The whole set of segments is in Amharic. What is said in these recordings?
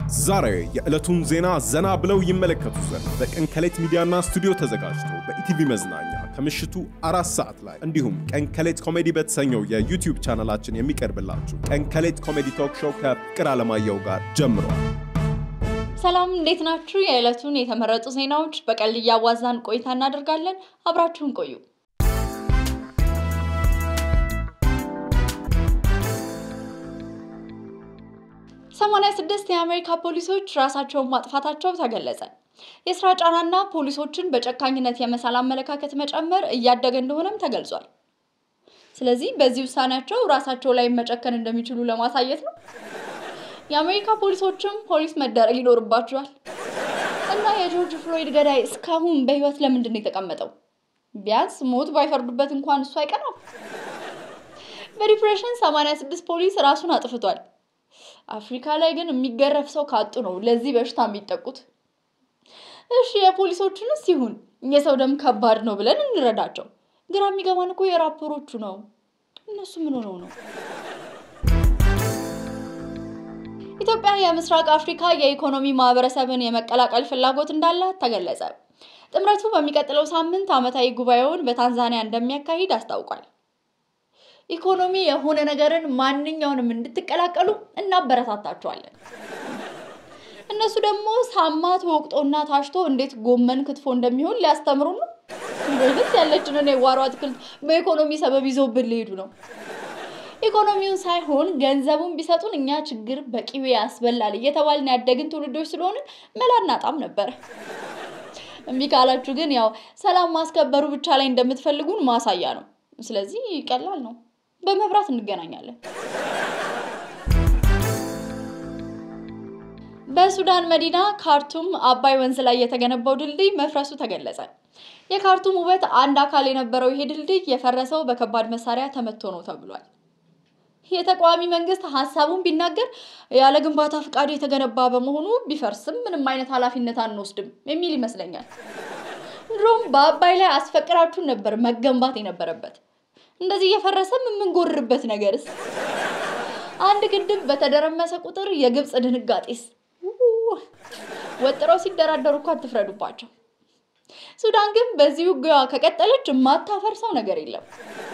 ዛሬ የዕለቱን ዜና ዘና ብለው ይመለከቱ ዘንድ በቀን ከሌት ሚዲያና ስቱዲዮ ተዘጋጅቶ በኢቲቪ መዝናኛ ከምሽቱ አራት ሰዓት ላይ እንዲሁም ቀን ከሌት ኮሜዲ በተሰኘው የዩቲዩብ ቻናላችን የሚቀርብላችሁ ቀን ከሌት ኮሜዲ ቶክ ሾው ከፍቅር አለማየሁ ጋር ጀምሯል። ሰላም እንዴት ናችሁ? የዕለቱን የተመረጡ ዜናዎች በቀልድ እያዋዛን ቆይታ እናደርጋለን። አብራችሁን ቆዩ። ሰማንያ ስድስት የአሜሪካ ፖሊሶች ራሳቸውን ማጥፋታቸው ተገለጸ። የስራ ጫናና ፖሊሶችን በጨካኝነት የመሳል አመለካከት መጨመር እያደገ እንደሆነም ተገልጿል። ስለዚህ በዚህ ውሳኔያቸው ራሳቸው ላይ መጨከን እንደሚችሉ ለማሳየት ነው። የአሜሪካ ፖሊሶችም ፖሊስ መደረግ ይኖርባቸዋል። እና የጆርጅ ፍሎይድ ገዳይ እስካሁን በህይወት ለምንድን ነው የተቀመጠው? ቢያንስ ሞት ባይፈርዱበት እንኳን እሱ አይቀናም። በዲፕሬሽን 86 ፖሊስ ራሱን አጥፍቷል። አፍሪካ ላይ ግን የሚገረፍ ሰው ካጡ ነው ለዚህ በሽታ የሚጠቁት። እሺ የፖሊሶቹንስ ይሁን የሰው ደም ከባድ ነው ብለን እንረዳቸው። ግራ የሚገባን እኮ የራፐሮቹ ነው። እነሱ ምን ሆነው ነው? ኢትዮጵያ የምስራቅ አፍሪካ የኢኮኖሚ ማህበረሰብን የመቀላቀል ፍላጎት እንዳላት ተገለጸ። ጥምረቱ በሚቀጥለው ሳምንት ዓመታዊ ጉባኤውን በታንዛኒያ እንደሚያካሂድ አስታውቋል። ኢኮኖሚ የሆነ ነገርን ማንኛውንም እንድትቀላቀሉ እናበረታታቸዋለን። እነሱ ደግሞ ሳማ ተወቅጦና ታሽቶ እንዴት ጎመን ክትፎ እንደሚሆን ሊያስተምሩ ነው። ወይስ ያለችንን የጓሮ አትክልት በኢኮኖሚ ሰበብ ይዘውብን ሊሄዱ ነው? ኢኮኖሚውን ሳይሆን ገንዘቡን ቢሰጡን እኛ ችግር በቂቤ ያስበላል እየተባልን ያደግን ትውልዶች ስለሆንን መላ እናጣም ነበር። እምቢ ካላችሁ ግን ያው ሰላም ማስከበሩ ብቻ ላይ እንደምትፈልጉን ማሳያ ነው። ስለዚህ ቀላል ነው። በመብራት እንገናኛለን። በሱዳን መዲና ካርቱም አባይ ወንዝ ላይ የተገነባው ድልድይ መፍረሱ ተገለጸ። የካርቱም ውበት አንድ አካል የነበረው ይሄ ድልድይ የፈረሰው በከባድ መሳሪያ ተመቶ ነው ተብሏል። የተቃዋሚ መንግስት ሀሳቡን ቢናገር ያለ ግንባታ ፍቃድ የተገነባ በመሆኑ ቢፈርስም ምንም አይነት ኃላፊነት አንወስድም የሚል ይመስለኛል። ድሮም በአባይ ላይ አስፈቅራችሁን ነበር መገንባት የነበረበት። እንደዚህ እየፈረሰም የምንጎርርበት ነገርስ? አንድ ግድብ በተደረመሰ ቁጥር የግብፅ ድንጋጤስ ወጥረው ሲደራደሩ እኮ አትፍረዱባቸው። ሱዳን ግን በዚህ ውጊያ ከቀጠለች የማታፈርሰው ነገር የለም።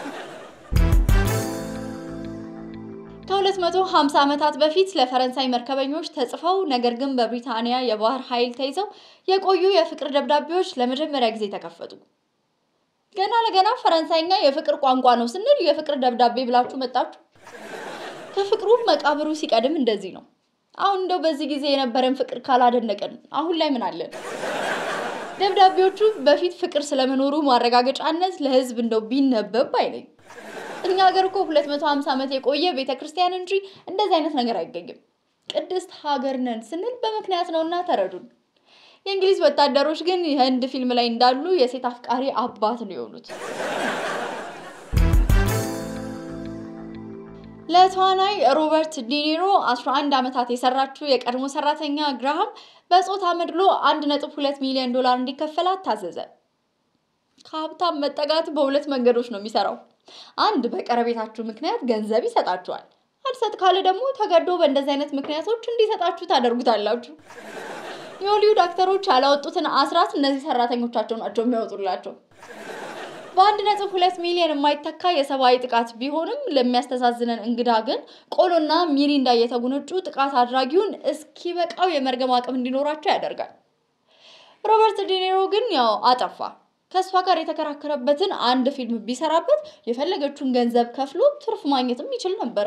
ከ250 ዓመታት በፊት ለፈረንሳይ መርከበኞች ተጽፈው ነገር ግን በብሪታንያ የባህር ኃይል ተይዘው የቆዩ የፍቅር ደብዳቤዎች ለመጀመሪያ ጊዜ ተከፈቱ። ገና ለገና ፈረንሳይኛ የፍቅር ቋንቋ ነው ስንል የፍቅር ደብዳቤ ብላችሁ መጣችሁ። ከፍቅሩ መቃብሩ ሲቀድም እንደዚህ ነው። አሁን እንደው በዚህ ጊዜ የነበረን ፍቅር ካላደነቀን አሁን ላይ ምን አለን? ደብዳቤዎቹ በፊት ፍቅር ስለመኖሩ ማረጋገጫነት ለሕዝብ እንደው ቢነበብ አይነኝ። እኛ ሀገር እኮ 250 ዓመት የቆየ ቤተ ክርስቲያን እንጂ እንደዚህ አይነት ነገር አይገኝም። ቅድስት ሀገር ነን ስንል በምክንያት ነውና ተረዱን። የእንግሊዝ ወታደሮች ግን የህንድ ፊልም ላይ እንዳሉ የሴት አፍቃሪ አባት ነው የሆኑት። ለተዋናይ ሮበርት ዲኒሮ 11 ዓመታት የሰራችው የቀድሞ ሰራተኛ ግራሃም በጾታ መድሎ 1.2 ሚሊዮን ዶላር እንዲከፈላት ታዘዘ። ከሀብታም መጠጋት በሁለት መንገዶች ነው የሚሰራው። አንድ በቀረቤታችሁ ምክንያት ገንዘብ ይሰጣችኋል። አልሰጥ ካለ ደግሞ ተገዶ በእንደዚህ አይነት ምክንያቶች እንዲሰጣችሁ ታደርጉታላችሁ። የሆሊውድ አክተሮች ያላወጡትን አስራት እነዚህ ሰራተኞቻቸው ናቸው የሚያወጡላቸው። በአንድ ነጥብ ሁለት ሚሊዮን የማይተካ የሰብአዊ ጥቃት ቢሆንም ለሚያስተዛዝነን እንግዳ ግን ቆሎና ሚሪንዳ እየተጎነጩ ጥቃት አድራጊውን እስኪበቃው የመርገም አቅም እንዲኖራቸው ያደርጋል። ሮበርት ዲኒሮ ግን ያው አጠፋ። ከእሷ ጋር የተከራከረበትን አንድ ፊልም ቢሰራበት የፈለገችውን ገንዘብ ከፍሎ ትርፍ ማግኘትም ይችል ነበረ።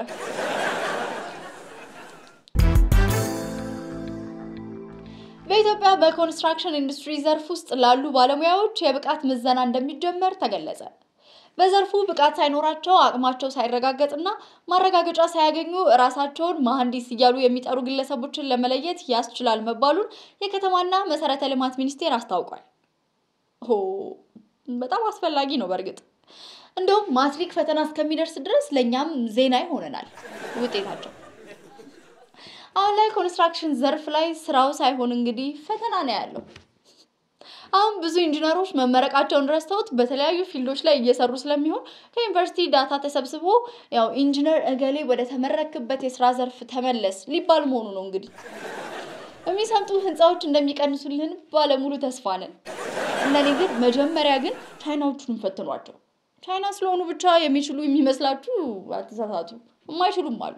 በኢትዮጵያ በኮንስትራክሽን ኢንዱስትሪ ዘርፍ ውስጥ ላሉ ባለሙያዎች የብቃት ምዘና እንደሚጀመር ተገለጸ። በዘርፉ ብቃት ሳይኖራቸው አቅማቸው ሳይረጋገጥና ማረጋገጫ ሳያገኙ ራሳቸውን መሐንዲስ እያሉ የሚጠሩ ግለሰቦችን ለመለየት ያስችላል መባሉን የከተማና መሰረተ ልማት ሚኒስቴር አስታውቋል። ሆ በጣም አስፈላጊ ነው። በእርግጥ እንደውም ማትሪክ ፈተና እስከሚደርስ ድረስ ለእኛም ዜና ይሆነናል ውጤታቸው። አሁን ላይ ኮንስትራክሽን ዘርፍ ላይ ስራው ሳይሆን እንግዲህ ፈተና ነው ያለው። አሁን ብዙ ኢንጂነሮች መመረቃቸውን ረስተውት በተለያዩ ፊልዶች ላይ እየሰሩ ስለሚሆን ከዩኒቨርሲቲ ዳታ ተሰብስቦ ያው ኢንጂነር እገሌ ወደ ተመረክበት የስራ ዘርፍ ተመለስ ሊባል መሆኑ ነው እንግዲህ። የሚሰምጡ ህንፃዎች እንደሚቀንሱልን ባለሙሉ ተስፋ ነን። እነኔ ግን መጀመሪያ ግን ቻይናዎቹን እንፈትኗቸው። ቻይና ስለሆኑ ብቻ የሚችሉ የሚመስላችሁ አትሳሳቱ፣ የማይችሉም አሉ።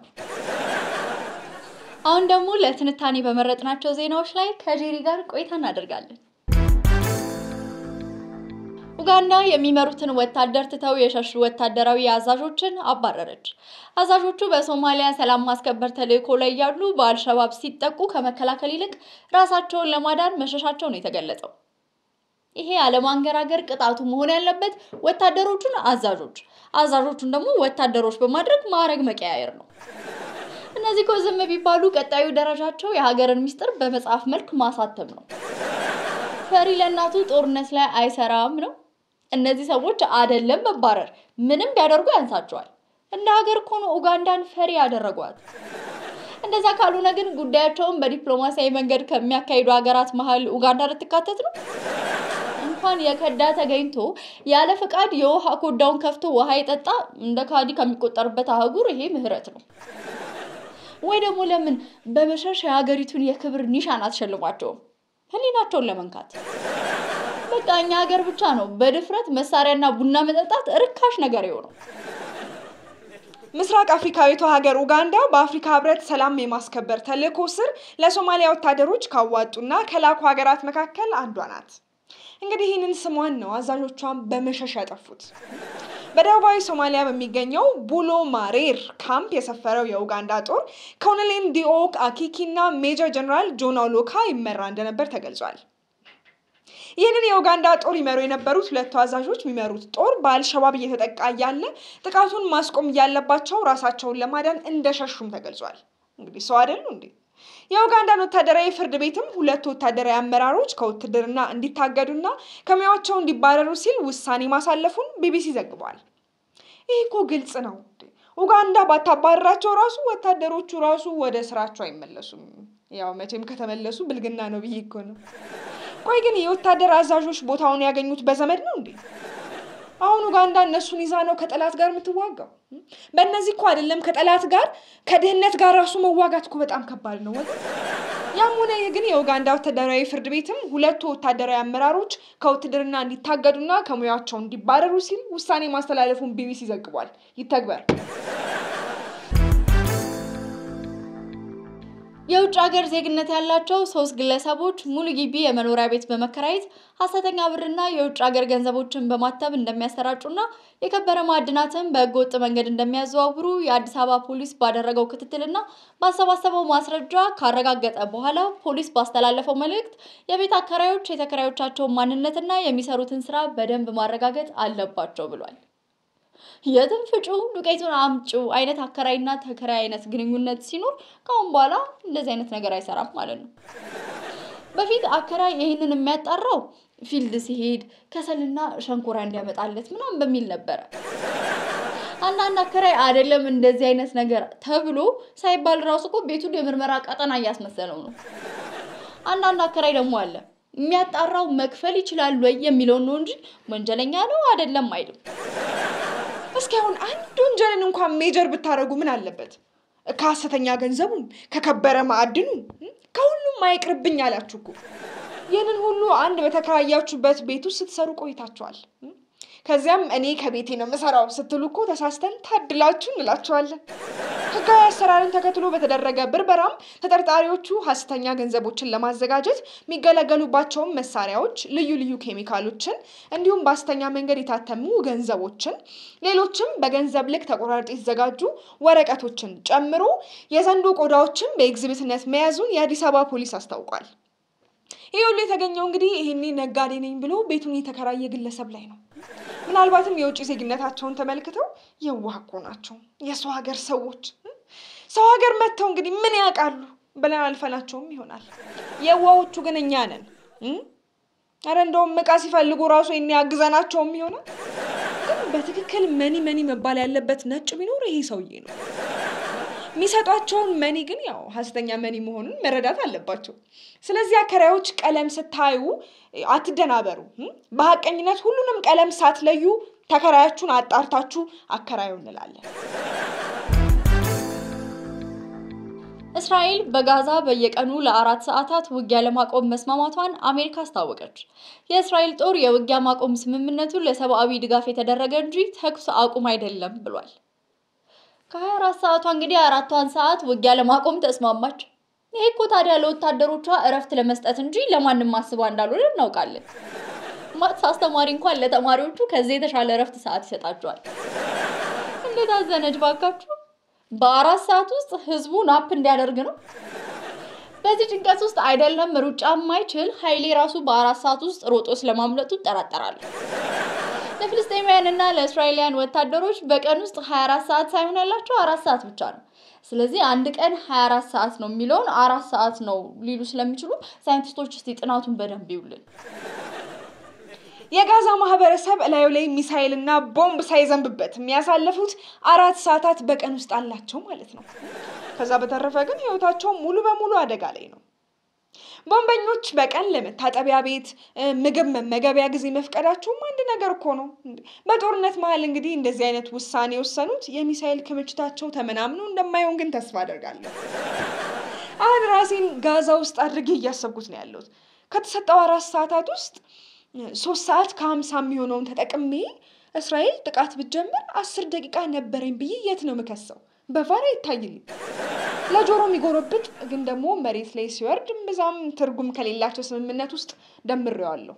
አሁን ደግሞ ለትንታኔ በመረጥናቸው ዜናዎች ላይ ከጄሪ ጋር ቆይታ እናደርጋለን። ኡጋንዳ የሚመሩትን ወታደር ትተው የሸሹ ወታደራዊ አዛዦችን አባረረች። አዛዦቹ በሶማሊያ ሰላም ማስከበር ተልዕኮ ላይ ያሉ በአልሸባብ ሲጠቁ ከመከላከል ይልቅ ራሳቸውን ለማዳን መሸሻቸው ነው የተገለጸው። ይሄ አለማንገራገር ቅጣቱ መሆን ያለበት ወታደሮቹን አዛዦች፣ አዛዦቹን ደግሞ ወታደሮች በማድረግ ማዕረግ መቀያየር ነው። እነዚህ እኮ ዝም ቢባሉ ቀጣዩ ደረጃቸው የሀገርን ሚስጥር በመጽሐፍ መልክ ማሳተም ነው። ፈሪ ለእናቱ ጦርነት ላይ አይሰራም ነው። እነዚህ ሰዎች አደለም መባረር ምንም ቢያደርጉ ያንሳቸዋል። እንደ ሀገር እኮ ነው ኡጋንዳን ፈሪ ያደረጓት። እንደዛ ካልሆነ ግን ጉዳያቸውን በዲፕሎማሲያዊ መንገድ ከሚያካሂዱ ሀገራት መሀል ኡጋንዳ ልትካተት ነው። እንኳን የከዳ ተገኝቶ ያለ ፈቃድ የውሃ ኮዳውን ከፍቶ ውሃ የጠጣ እንደ ካዲ ከሚቆጠርበት አህጉር ይሄ ምህረት ነው። ወይ ደግሞ ለምን በመሸሽ የሀገሪቱን የክብር ኒሻን አትሸልሟቸውም? ህሊናቸውን ለመንካት በቃ እኛ ሀገር ብቻ ነው በድፍረት መሳሪያና ቡና መጠጣት ርካሽ ነገር የሆነው። ምስራቅ አፍሪካዊቷ ሀገር ኡጋንዳ በአፍሪካ ህብረት ሰላም የማስከበር ተልዕኮ ስር ለሶማሊያ ወታደሮች ካዋጡና ከላኩ ሀገራት መካከል አንዷ ናት። እንግዲህ ይህንን ስሟን ነው አዛዦቿን በመሸሽ ያጠፉት። በደቡባዊ ሶማሊያ በሚገኘው ቡሎ ማሬር ካምፕ የሰፈረው የኡጋንዳ ጦር ኮሎኔል ዲኦክ አኪኪ እና ሜጀር ጀነራል ጆን ኦሎካ ይመራ እንደነበር ተገልጿል። ይህንን የኡጋንዳ ጦር ይመሩ የነበሩት ሁለቱ አዛዦች የሚመሩት ጦር በአልሸባብ እየተጠቃ እያለ ጥቃቱን ማስቆም እያለባቸው ራሳቸውን ለማዳን እንደሸሹም ተገልጿል። እንግዲህ ሰው አይደሉ እንዴ? የኡጋንዳን ወታደራዊ ፍርድ ቤትም ሁለቱ ወታደራዊ አመራሮች ከውትድርና እንዲታገዱና ከሙያቸው እንዲባረሩ ሲል ውሳኔ ማሳለፉን ቢቢሲ ዘግቧል። ይህ እኮ ግልጽ ነው። ኡጋንዳ ባታባረራቸው ራሱ ወታደሮቹ ራሱ ወደ ስራቸው አይመለሱም። ያው መቼም ከተመለሱ ብልግና ነው ብዬ እኮ ነው። ቆይ ግን የወታደር አዛዦች ቦታውን ያገኙት በዘመድ ነው እንዴ? አሁን ኡጋንዳ እነሱን ይዛ ነው ከጠላት ጋር የምትዋጋው? በእነዚህ እኮ አይደለም ከጠላት ጋር ከድህነት ጋር ራሱ መዋጋት እኮ በጣም ከባድ ነው። ወደ ያም ሆነ ይህ ግን የኡጋንዳ ወታደራዊ ፍርድ ቤትም ሁለቱ ወታደራዊ አመራሮች ከውትድርና እንዲታገዱና ከሙያቸው እንዲባረሩ ሲል ውሳኔ ማስተላለፉን ቢቢሲ ዘግቧል። ይተግበር። የውጭ ሀገር ዜግነት ያላቸው ሶስት ግለሰቦች ሙሉ ግቢ የመኖሪያ ቤት በመከራየት ሀሰተኛ ብርና የውጭ ሀገር ገንዘቦችን በማተብ እንደሚያሰራጩና የከበረ ማዕድናትን በህገወጥ መንገድ እንደሚያዘዋውሩ የአዲስ አበባ ፖሊስ ባደረገው ክትትልና ባሰባሰበው ማስረጃ ካረጋገጠ በኋላ ፖሊስ ባስተላለፈው መልእክት የቤት አከራዮች የተከራዮቻቸውን ማንነትና የሚሰሩትን ስራ በደንብ ማረጋገጥ አለባቸው ብሏል። የትም ፍጩ ዱቄቱን አምጩ አይነት አከራይና ተከራይ አይነት ግንኙነት ሲኖር ከአሁን በኋላ እንደዚህ አይነት ነገር አይሰራም ማለት ነው። በፊት አከራይ ይህንን የሚያጣራው ፊልድ ሲሄድ ከሰልና ሸንኮራ እንዲያመጣለት ምናምን በሚል ነበረ። አንዳንድ አከራይ አይደለም እንደዚህ አይነት ነገር ተብሎ ሳይባል ራሱ እኮ ቤቱን የምርመራ ቀጠና እያስመሰለው ነው። አንዳንድ አከራይ ደግሞ አለ የሚያጣራው መክፈል ይችላል ወይ የሚለውን ነው እንጂ ወንጀለኛ ነው አይደለም አይልም። እስኪ አሁን አንድ ወንጀልን እንኳን ሜጀር ብታደርጉ ምን አለበት? ከሀሰተኛ ገንዘቡም ከከበረ ማዕድኑ ከሁሉም አይቅርብኝ አላችሁ እኮ። ይህንን ሁሉ አንድ በተከራያችሁበት ቤት ውስጥ ስትሰሩ ቆይታችኋል። ከዚያም እኔ ከቤቴ ነው የምሰራው ስትሉ እኮ ተሳስተን ታድላችሁ እንላችኋለን። ህጋዊ አሰራርን ተከትሎ በተደረገ ብርበራም ተጠርጣሪዎቹ ሀሰተኛ ገንዘቦችን ለማዘጋጀት የሚገለገሉባቸውን መሳሪያዎች፣ ልዩ ልዩ ኬሚካሎችን እንዲሁም በሀሰተኛ መንገድ የታተሙ ገንዘቦችን፣ ሌሎችም በገንዘብ ልክ ተቆራርጦ የተዘጋጁ ወረቀቶችን ጨምሮ የዘንዶ ቆዳዎችን በኤግዚቢትነት መያዙን የአዲስ አበባ ፖሊስ አስታውቋል። ይህ ሁሉ የተገኘው እንግዲህ ይሄኔ ነጋዴ ነኝ ብሎ ቤቱን የተከራየ ግለሰብ ላይ ነው። ምናልባትም የውጭ ዜግነታቸውን ተመልክተው የዋህ እኮ ናቸው የሰው ሀገር ሰዎች፣ ሰው ሀገር መጥተው እንግዲህ ምን ያውቃሉ ብለን አልፈናቸውም ይሆናል። የዋዎቹ ግን እኛ ነን። አረ እንደውም እቃ ሲፈልጉ ራሱ የኔ ያግዘናቸውም ይሆናል። ግን በትክክል መኒ መኒ መባል ያለበት ነጭ ቢኖር ይሄ ሰውዬ ነው። የሚሰጧቸውን መኒ ግን ያው ሀሰተኛ መኒ መሆኑን መረዳት አለባቸው። ስለዚህ አከራዮች ቀለም ስታዩ አትደናበሩ። በሀቀኝነት ሁሉንም ቀለም ሳትለዩ ተከራያችሁን አጣርታችሁ አከራዩ እንላለን። እስራኤል በጋዛ በየቀኑ ለአራት ሰዓታት ውጊያ ለማቆም መስማማቷን አሜሪካ አስታወቀች። የእስራኤል ጦር የውጊያ ማቆም ስምምነቱን ለሰብአዊ ድጋፍ የተደረገ እንጂ ተኩስ አቁም አይደለም ብሏል። ከ24 ሰዓቷ እንግዲህ አራቷን ሰዓት ውጊያ ለማቆም ተስማማች። ይሄ እኮ ታዲያ ለወታደሮቿ እረፍት ለመስጠት እንጂ ለማንም አስባ እንዳልሆነ እናውቃለን። ማትስ አስተማሪ እንኳን ለተማሪዎቹ ከዚህ የተሻለ እረፍት ሰዓት ይሰጣቸዋል። እንዴት አዘነች ባካችሁ! በአራት ሰዓት ውስጥ ህዝቡ ናፕ እንዲያደርግ ነው። በዚህ ጭንቀት ውስጥ አይደለም ሩጫ የማይችል ኃይሌ ራሱ በአራት ሰዓት ውስጥ ሮጦ ስለማምለጡ እጠራጠራለሁ። ለፍልስጤማውያን እና ለእስራኤላውያን ወታደሮች በቀን ውስጥ 24 ሰዓት ሳይሆን ያላቸው አራት ሰዓት ብቻ ነው። ስለዚህ አንድ ቀን 24 ሰዓት ነው የሚለውን አራት ሰዓት ነው ሊሉ ስለሚችሉ ሳይንቲስቶች እስቲ ጥናቱን በደንብ ይውልን። የጋዛ ማህበረሰብ እላዩ ላይ ሚሳይል እና ቦምብ ሳይዘንብበት የሚያሳልፉት አራት ሰዓታት በቀን ውስጥ አላቸው ማለት ነው። ከዛ በተረፈ ግን ህይወታቸው ሙሉ በሙሉ አደጋ ላይ ነው። ቦምበኞች በቀን ለመታጠቢያ ቤት፣ ምግብ መመገቢያ ጊዜ መፍቀዳቸውም አንድ ነገር እኮ ነው። በጦርነት መሀል እንግዲህ እንደዚህ አይነት ውሳኔ የወሰኑት የሚሳይል ክምችታቸው ተመናምኖ እንደማይሆን ግን ተስፋ አደርጋለሁ። አሁን ራሴን ጋዛ ውስጥ አድርጌ እያሰብኩት ነው ያለሁት። ከተሰጠው አራት ሰዓታት ውስጥ ሶስት ሰዓት ከሀምሳ የሚሆነውን ተጠቅሜ እስራኤል ጥቃት ብትጀምር አስር ደቂቃ ነበረኝ ብዬ የት ነው የምከሰው? በቫር አይታይልኝ። ለጆሮ የሚጎረብጥ ግን ደግሞ መሬት ላይ ሲወርድ እምብዛም ትርጉም ከሌላቸው ስምምነት ውስጥ ደምሬዋለሁ።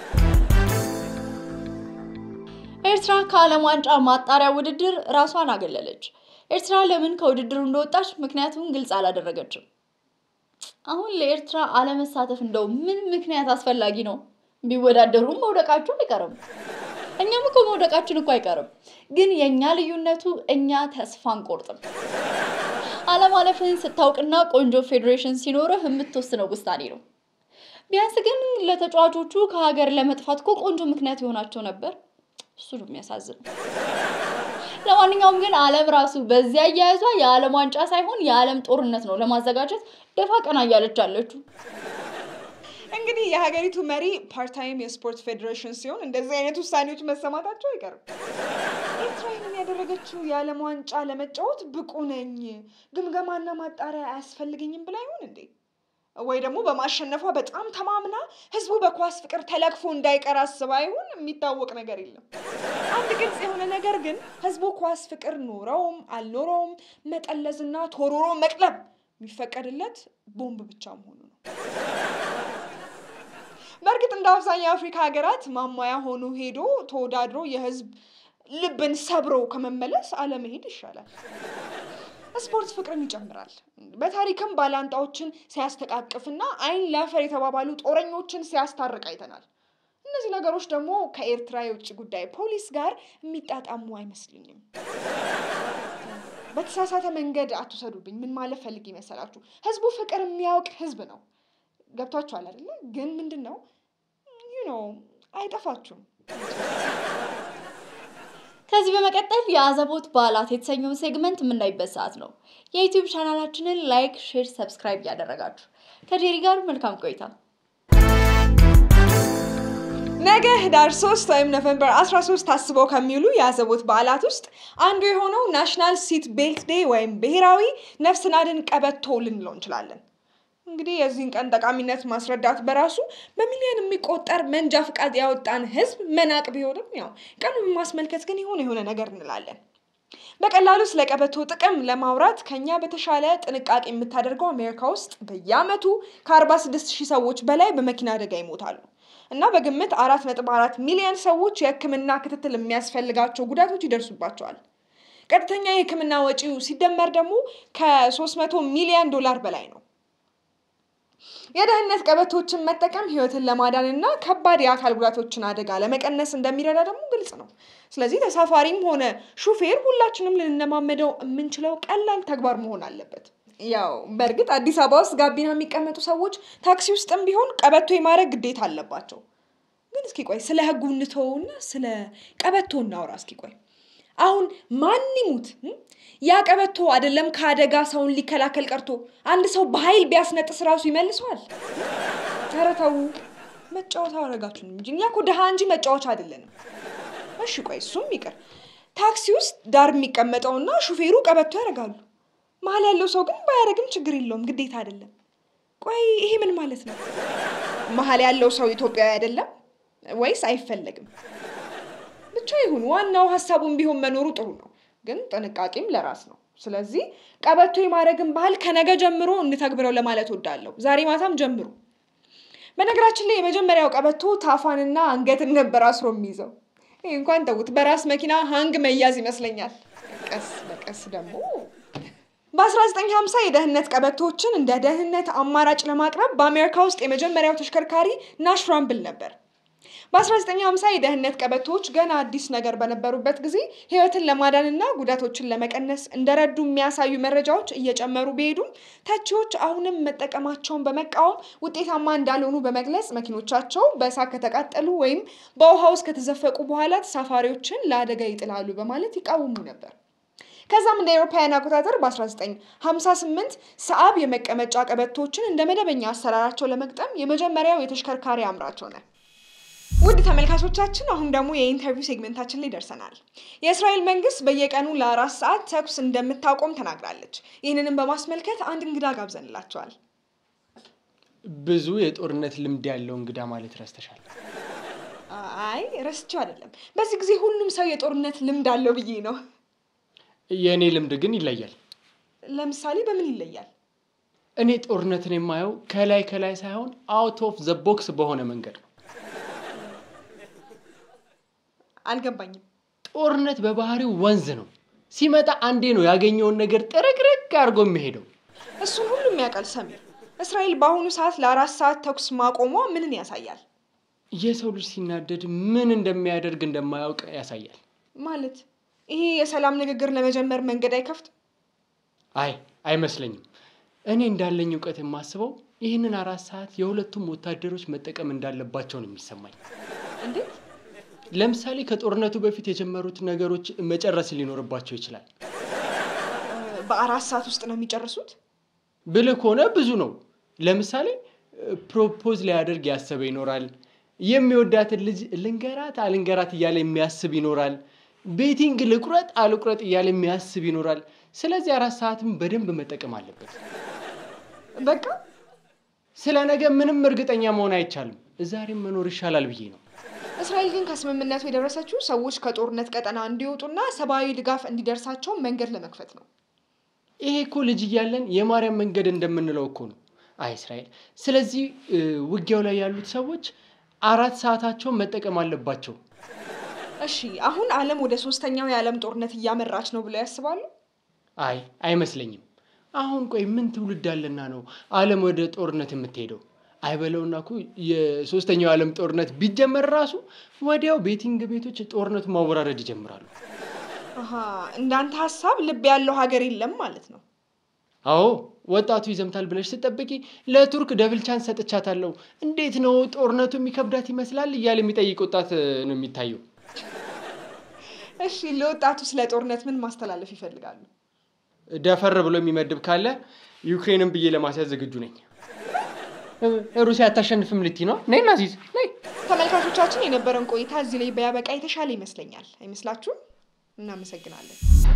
ኤርትራ ከዓለም ዋንጫ ማጣሪያ ውድድር ራሷን አገለለች። ኤርትራ ለምን ከውድድሩ እንደወጣች ምክንያቱም ግልጽ አላደረገችም። አሁን ለኤርትራ አለመሳተፍ እንደው ምን ምክንያት አስፈላጊ ነው? ቢወዳደሩም መውደቃቸው አይቀርም። እኛም እኮ መውደቃችን እኮ አይቀርም። ግን የእኛ ልዩነቱ እኛ ተስፋ አንቆርጥም። አለማለፍን ስታውቅና ቆንጆ ፌዴሬሽን ሲኖርህ የምትወስነው ውሳኔ ነው። ቢያንስ ግን ለተጫዋቾቹ ከሀገር ለመጥፋት እኮ ቆንጆ ምክንያት የሆናቸው ነበር። እሱ ነው የሚያሳዝነው። ለማንኛውም ግን ዓለም ራሱ በዚያ አያያዟ የዓለም ዋንጫ ሳይሆን የዓለም ጦርነት ነው ለማዘጋጀት ደፋ ቀና እያለች አለችው። እንግዲህ የሀገሪቱ መሪ ፓርታይም የስፖርት ፌዴሬሽን ሲሆን እንደዚህ አይነት ውሳኔዎች መሰማታቸው አይቀርም። ኤርትራ ይህንን ያደረገችው የዓለም ዋንጫ ለመጫወት ብቁ ነኝ፣ ግምገማና ማጣሪያ አያስፈልገኝም ብላ ይሆን እንዴ? ወይ ደግሞ በማሸነፏ በጣም ተማምና ህዝቡ በኳስ ፍቅር ተለክፎ እንዳይቀር አስባ ይሆን? የሚታወቅ ነገር የለም። አንድ ግልጽ የሆነ ነገር ግን ህዝቡ ኳስ ፍቅር ኖረውም አልኖረውም መጠለዝና ቶሮሮ መቅለብ የሚፈቀድለት ቦምብ ብቻ መሆኑ ነው። በእርግጥ እንደ አብዛኛው የአፍሪካ ሀገራት ማሟያ ሆኖ ሄዶ ተወዳድሮ የህዝብ ልብን ሰብሮ ከመመለስ አለመሄድ ይሻላል። ስፖርት ፍቅርን ይጨምራል። በታሪክም ባላንጣዎችን ሲያስተቃቅፍና አይን ላፈር የተባባሉ ጦረኞችን ሲያስታርቅ አይተናል። እነዚህ ነገሮች ደግሞ ከኤርትራ የውጭ ጉዳይ ፖሊስ ጋር የሚጣጣሙ አይመስልኝም። በተሳሳተ መንገድ አትውሰዱብኝ። ምን ማለት ፈልግ ይመሰላችሁ? ህዝቡ ፍቅር የሚያውቅ ህዝብ ነው። ገብቷችኋል አይደለ? ግን ምንድን ነው ዩ ኖ አይጠፋችሁም። ከዚህ በመቀጠል የአዘቦት በዓላት የተሰኘውን ሴግመንት የምናይበት ሰዓት ነው። የዩቲዩብ ቻናላችንን ላይክ፣ ሼር፣ ሰብስክራይብ እያደረጋችሁ ከጄሪ ጋር መልካም ቆይታ። ነገ ህዳር 3 ወይም ኖቨምበር 13 ታስበው ከሚውሉ የአዘቦት በዓላት ውስጥ አንዱ የሆነው ናሽናል ሲት ቤልት ዴይ ወይም ብሔራዊ ነፍስን አድን ቀበቶ ልንለው እንችላለን። እንግዲህ የዚህን ቀን ጠቃሚነት ማስረዳት በራሱ በሚሊዮን የሚቆጠር መንጃ ፍቃድ ያወጣን ህዝብ መናቅ ቢሆንም ያው ቀኑን ማስመልከት ግን የሆነ የሆነ ነገር እንላለን። በቀላሉ ስለ ቀበቶ ጥቅም ለማውራት ከኛ በተሻለ ጥንቃቄ የምታደርገው አሜሪካ ውስጥ በየአመቱ ከ46 ሺህ ሰዎች በላይ በመኪና አደጋ ይሞታሉ እና በግምት አራት ነጥብ አራት ሚሊዮን ሰዎች የህክምና ክትትል የሚያስፈልጋቸው ጉዳቶች ይደርሱባቸዋል። ቀጥተኛ የህክምና ወጪው ሲደመር ደግሞ ከ300 ሚሊዮን ዶላር በላይ ነው። የደህንነት ቀበቶችን መጠቀም ህይወትን ለማዳን እና ከባድ የአካል ጉዳቶችን አደጋ ለመቀነስ እንደሚረዳ ደግሞ ግልጽ ነው። ስለዚህ ተሳፋሪም ሆነ ሹፌር ሁላችንም ልንለማመደው የምንችለው ቀላል ተግባር መሆን አለበት። ያው በእርግጥ አዲስ አበባ ውስጥ ጋቢና የሚቀመጡ ሰዎች ታክሲ ውስጥም ቢሆን ቀበቶ የማድረግ ግዴታ አለባቸው። ግን እስኪ ቆይ ስለ ህጉ እንተወውና ስለ ቀበቶ እናውራ። እስኪ ቆይ አሁን ማን ይሙት ያ ቀበቶ አይደለም ከአደጋ ሰውን ሊከላከል ቀርቶ አንድ ሰው በኃይል ቢያስነጥስ ራሱ ይመልሰዋል። ኧረ ተው መጫወቻ አደረጋችሁን እንጂ እኛ እኮ ድሃ እንጂ መጫወቻ አይደለንም። እሺ ቆይ እሱም ይቅር። ታክሲ ውስጥ ዳር የሚቀመጠውና ሹፌሩ ቀበቶ ያደርጋሉ። መሀል ያለው ሰው ግን ባያደርግም ችግር የለውም፣ ግዴታ አይደለም። ቆይ ይሄ ምን ማለት ነው? መሀል ያለው ሰው ኢትዮጵያዊ አይደለም ወይስ አይፈለግም? ብቻ ይሁን፣ ዋናው ሀሳቡን ቢሆን መኖሩ ጥሩ ነው፣ ግን ጥንቃቄም ለራስ ነው። ስለዚህ ቀበቶ የማድረግን ባህል ከነገ ጀምሮ እንተግብረው ለማለት ወዳለሁ። ዛሬ ማታም ጀምሩ። በነገራችን ላይ የመጀመሪያው ቀበቶ ታፋንና አንገትን ነበር አስሮ የሚይዘው። ይህ እንኳን ተዉት፣ በራስ መኪና ሀንግ መያዝ ይመስለኛል። ቀስ በቀስ ደግሞ በ1950 የደህንነት ቀበቶዎችን እንደ ደህንነት አማራጭ ለማቅረብ በአሜሪካ ውስጥ የመጀመሪያው ተሽከርካሪ ናሽ ራምብል ነበር። በ1950 የደህንነት ቀበቶዎች ገና አዲስ ነገር በነበሩበት ጊዜ ሕይወትን ለማዳንና ጉዳቶችን ለመቀነስ እንደረዱ የሚያሳዩ መረጃዎች እየጨመሩ ቢሄዱም ተቺዎች አሁንም መጠቀማቸውን በመቃወም ውጤታማ እንዳልሆኑ በመግለጽ መኪኖቻቸው በእሳት ከተቃጠሉ ወይም በውሃ ውስጥ ከተዘፈቁ በኋላ ተሳፋሪዎችን ለአደጋ ይጥላሉ በማለት ይቃወሙ ነበር። ከዛም እንደ አውሮፓውያን አቆጣጠር በ1958 ሰአብ የመቀመጫ ቀበቶችን እንደ መደበኛ አሰራራቸው ለመግጠም የመጀመሪያው የተሽከርካሪ አምራች ሆነ። ውድ ተመልካቾቻችን አሁን ደግሞ የኢንተርቪው ሴግመንታችን ላይ ደርሰናል። የእስራኤል መንግስት በየቀኑ ለአራት ሰዓት ተኩስ እንደምታቆም ተናግራለች። ይህንንም በማስመልከት አንድ እንግዳ ጋብዘንላቸዋል። ብዙ የጦርነት ልምድ ያለው እንግዳ ማለት ረስተሻል። አይ ረስቼው አይደለም፣ በዚህ ጊዜ ሁሉም ሰው የጦርነት ልምድ አለው ብዬ ነው። የእኔ ልምድ ግን ይለያል። ለምሳሌ በምን ይለያል? እኔ ጦርነትን የማየው ከላይ ከላይ ሳይሆን አውት ኦፍ ዘ ቦክስ በሆነ መንገድ ነው። አልገባኝም። ጦርነት በባህሪው ወንዝ ነው። ሲመጣ አንዴ ነው ያገኘውን ነገር ጥርግርግ አድርጎ የሚሄደው። እሱን ሁሉም ያውቃል ሰሚር። እስራኤል በአሁኑ ሰዓት ለአራት ሰዓት ተኩስ ማቆሟ ምንን ያሳያል? የሰው ልጅ ሲናደድ ምን እንደሚያደርግ እንደማያውቅ ያሳያል። ማለት ይሄ የሰላም ንግግር ለመጀመር መንገድ አይከፍትም? አይ አይመስለኝም። እኔ እንዳለኝ እውቀት የማስበው ይህንን አራት ሰዓት የሁለቱም ወታደሮች መጠቀም እንዳለባቸው ነው የሚሰማኝ። እንዴት? ለምሳሌ ከጦርነቱ በፊት የጀመሩት ነገሮች መጨረስ ሊኖርባቸው ይችላል። በአራት ሰዓት ውስጥ ነው የሚጨርሱት? ብልህ ከሆነ ብዙ ነው። ለምሳሌ ፕሮፖዝ ሊያደርግ ያሰበ ይኖራል። የሚወዳትን ልጅ ልንገራት አልንገራት እያለ የሚያስብ ይኖራል። ቤቲንግ ልቁረጥ አልቁረጥ እያለ የሚያስብ ይኖራል። ስለዚህ አራት ሰዓትም በደንብ መጠቀም አለበት። በቃ ስለ ነገ ምንም እርግጠኛ መሆን አይቻልም። ዛሬም መኖር ይሻላል ብዬ ነው። እስራኤል ግን ከስምምነቱ የደረሰችው ሰዎች ከጦርነት ቀጠና እንዲወጡና ሰብአዊ ድጋፍ እንዲደርሳቸው መንገድ ለመክፈት ነው። ይሄ እኮ ልጅ እያለን የማርያም መንገድ እንደምንለው እኮ ነው። አይ እስራኤል፣ ስለዚህ ውጊያው ላይ ያሉት ሰዎች አራት ሰዓታቸውን መጠቀም አለባቸው። እሺ አሁን ዓለም ወደ ሶስተኛው የዓለም ጦርነት እያመራች ነው ብለው ያስባሉ? አይ አይመስለኝም። አሁን ቆይ ምን ትውልድ አለና ነው ዓለም ወደ ጦርነት የምትሄደው? አይበለውና እኮ የሶስተኛው የዓለም ጦርነት ቢጀመር ራሱ ወዲያው ቤቲንግ ቤቶች ጦርነቱ ማወራረድ ይጀምራሉ። አሀ እንዳንተ ሀሳብ ልብ ያለው ሀገር የለም ማለት ነው። አዎ ወጣቱ ይዘምታል ብለሽ ስጠብቂ ለቱርክ ደብል ቻንስ ሰጥቻታለሁ፣ እንዴት ነው ጦርነቱ የሚከብዳት ይመስላል እያለ የሚጠይቅ ወጣት ነው የሚታየው። እሺ ለወጣቱ ስለ ጦርነት ምን ማስተላለፍ ይፈልጋሉ? ደፈር ብሎ የሚመድብ ካለ ዩክሬንን ብዬ ለማስያዝ ዝግጁ ነኝ። ሩሲያ አታሸንፍም ልቲ ነው? ነይ ናዚዝ ነይ። ተመልካቾቻችን የነበረን ቆይታ እዚህ ላይ ቢያበቃ የተሻለ ይመስለኛል። አይመስላችሁም? እናመሰግናለን።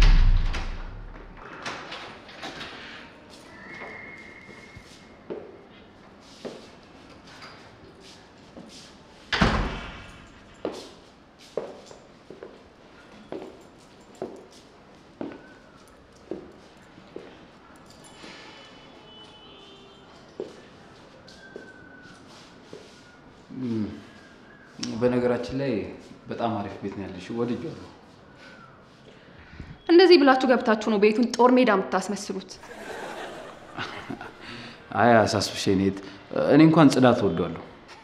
በነገራችን ላይ በጣም አሪፍ ቤት ነው ያለሽ፣ ወድጄዋለሁ። እንደዚህ ብላችሁ ገብታችሁ ነው ቤቱን ጦር ሜዳ የምታስመስሉት። አይ አሳስብሽ ኔት፣ እኔ እንኳን ጽዳት ወዷለሁ።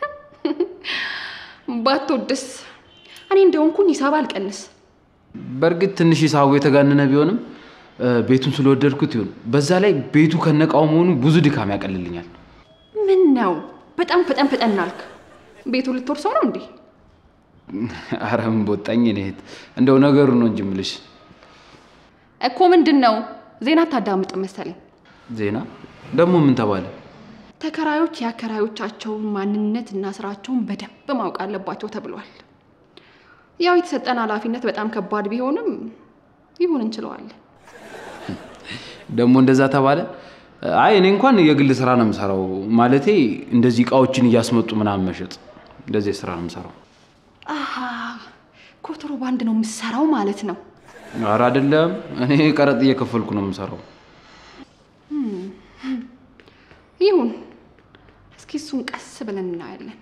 ባትወድስ እኔ እንደሆንኩኝ ሂሳብ አልቀንስ። በእርግጥ ትንሽ ሂሳቡ የተጋነነ ቢሆንም ቤቱን ስለወደድኩት ይሁን፣ በዛ ላይ ቤቱ ከነቃው መሆኑ ብዙ ድካም ያቀልልኛል። ምን ነው በጣም ፈጠን ፈጠን አልክ። ቤቱ ልትወርሰው ነው እንዴ? አረ ምን በወጣኝ ኔት፣ እንደው ነገሩ ነው እንጂ ምልሽ። እኮ ምንድን ነው ዜና አታዳምጥ መሰለኝ። ዜና ደግሞ ምን ተባለ? ተከራዮች የአከራዮቻቸውን ማንነት እና ስራቸውን በደንብ ማወቅ አለባቸው ተብሏል። ያው የተሰጠን ኃላፊነት በጣም ከባድ ቢሆንም ይሁን እንችለዋለን። ደግሞ እንደዛ ተባለ። አይ እኔ እንኳን የግል ስራ ነው የምሰራው። ማለቴ እንደዚህ እቃዎችን እያስመጡ ምናምን መሸጥ እንደዚህ ስራ ነው የምሰራው። አሃ ኮንትሮባንድ ነው የምሰራው ማለት ነው። ኧረ አይደለም፣ እኔ ቀረጥ እየከፈልኩ ነው የምሰራው። ይሁን፣ እስኪ እሱን ቀስ ብለን እናያለን።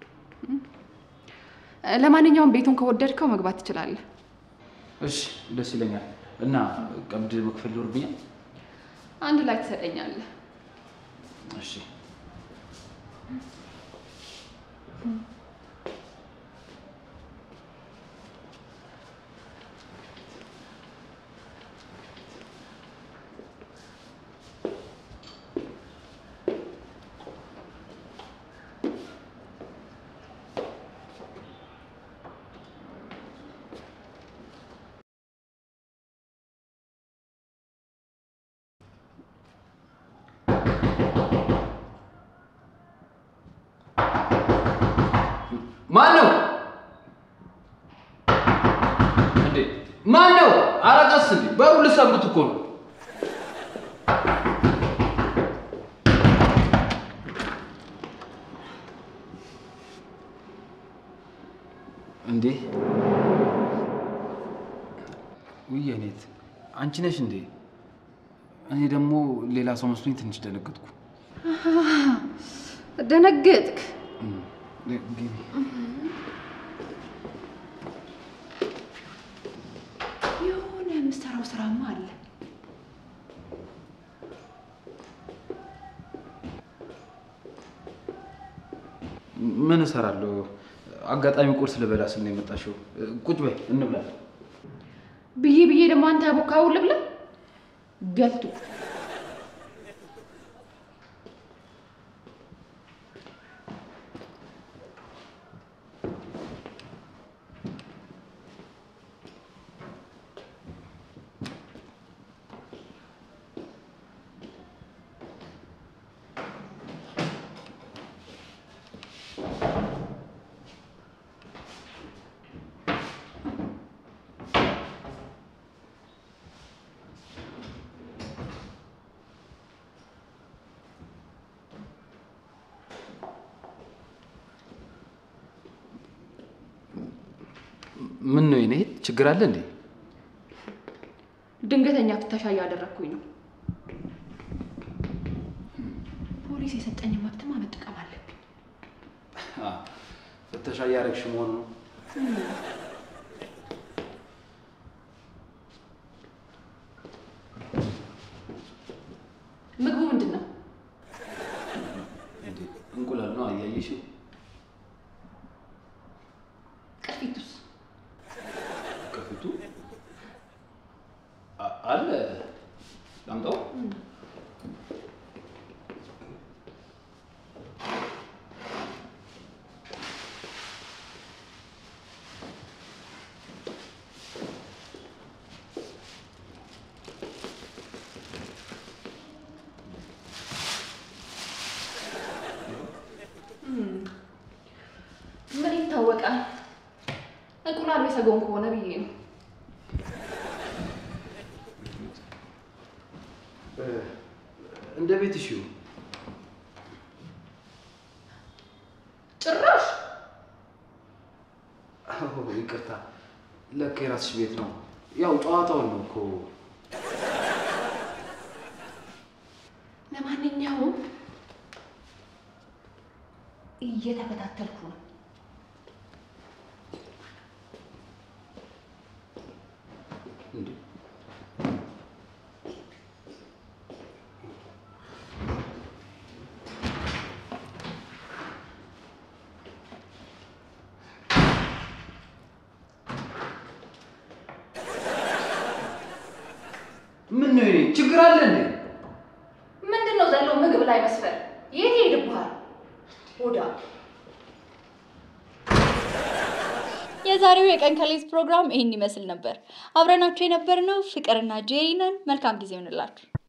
ለማንኛውም ቤቱን ከወደድከው መግባት ትችላለህ። እሺ ደስ ይለኛል። እና ቀብድ መክፈል ይኖርብኛል? አንድ ላይ ትሰጠኛለህ። እሺ ማን ነው እንዴ? ማን ነው? ኧረ ቀስ እንዴ! በሩ ልሰብሩት እኮ ነው። እንዴ ውይ፣ እኔት አንቺ ነሽ እንዴ? እኔ ደግሞ ሌላ ሰው መስሎኝ ትንሽ ደነገጥኩ። ደነገጥክ? ግቢ። የሆነ የምሰራው ስራማ አለ። ምን እሰራለሁ? አጋጣሚ ቁርስ ልበላ ስል ነው የመጣሽው። ቁጭ በይ እንብላለን። ብዬ ብዬ ደግሞ አንተ ያቦካው ልብላ ገልቱ ምን ነው የኔ ችግር አለ እንዴ? ድንገተኛ ፍተሻ እያደረግኩኝ ነው። ፖሊስ የሰጠኝ መብትማ መጠቀም አለብኝ። ፍተሻ እያደረግሽ መሆኑ ነው። ምግቡ ምንድን ነው? እንዴ እንቁላል ነው አያየሽ? ቅርፊቱስ? ከፊቱ አ- አለ። ላምጣው? ምን ይታወቃል? እንቁላሉ የሰጎን ከሆነ ብዬ ነው። እንደ ቤትሽ ይሁን። ጭራሽ አዎ፣ ይቅርታ። ለካ የራስሽ ቤት ነው። ያው ጨዋታውን ነው እኮ። ለማንኛውም እየተከታተልኩ ነው። እንዴ ምን ነው የኔ ችግር አለ እንዴ? ምንድን ነው ዘሎ ምግብ ላይ መስፈር? የት ይሄድብሃል? ሆዳ የዛሬው የቀን ከሌት ፕሮግራም ይህን ይመስል ነበር። አብረናችሁ የነበርነው ፍቅርና ጄሪ ነን። መልካም ጊዜ ይሆንላችሁ።